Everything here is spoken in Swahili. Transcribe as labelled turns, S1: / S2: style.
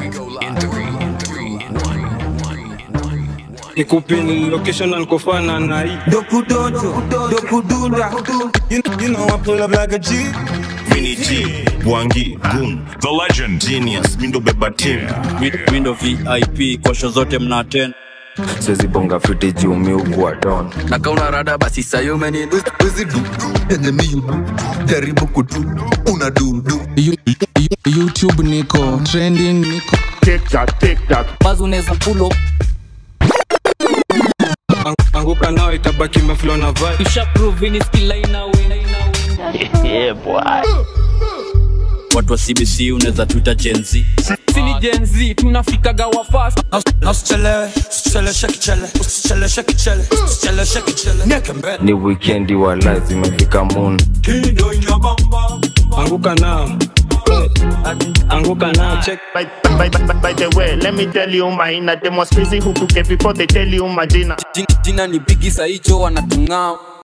S1: in three, two, one.
S2: nikupin location ankofana na hii
S3: Dokudojo, dokudunda.
S4: You, you know I pull up like a G.
S5: Vinny G, Bwangi, Goon,
S6: The legend.
S5: Genius, Mindo Beba Team.
S7: Mindo VIP kwa show zote mna attend.
S8: siwezi bonga fiti juu miugua don
S1: na kauna rada basi sayumeni
S9: Wezi du yenye mi you do jaribu kudu una do do
S10: You- you- youtube niko trending niko
S3: Basi unaweza pull up.
S2: Ang- anguka nao itabaki meflo na vibe
S3: Usha prove ni skill ina win.
S7: Watu wa CBC unaweza tuita Gen Z.
S3: Sini Gen Z tunafikaga wa fast.
S4: Na usichelewe, usichelewe, shake chele, usichelewe, shake chele, usichelewe, shake chele. Nieke mbele.
S8: ni wikendi wala zimefika moon
S2: anguka nao anguka nao check
S11: By, by, by, by the way, let me tell you my them was crazy who took it before they tell you my dinner.
S3: Jina ni bigi saicho wanatungao.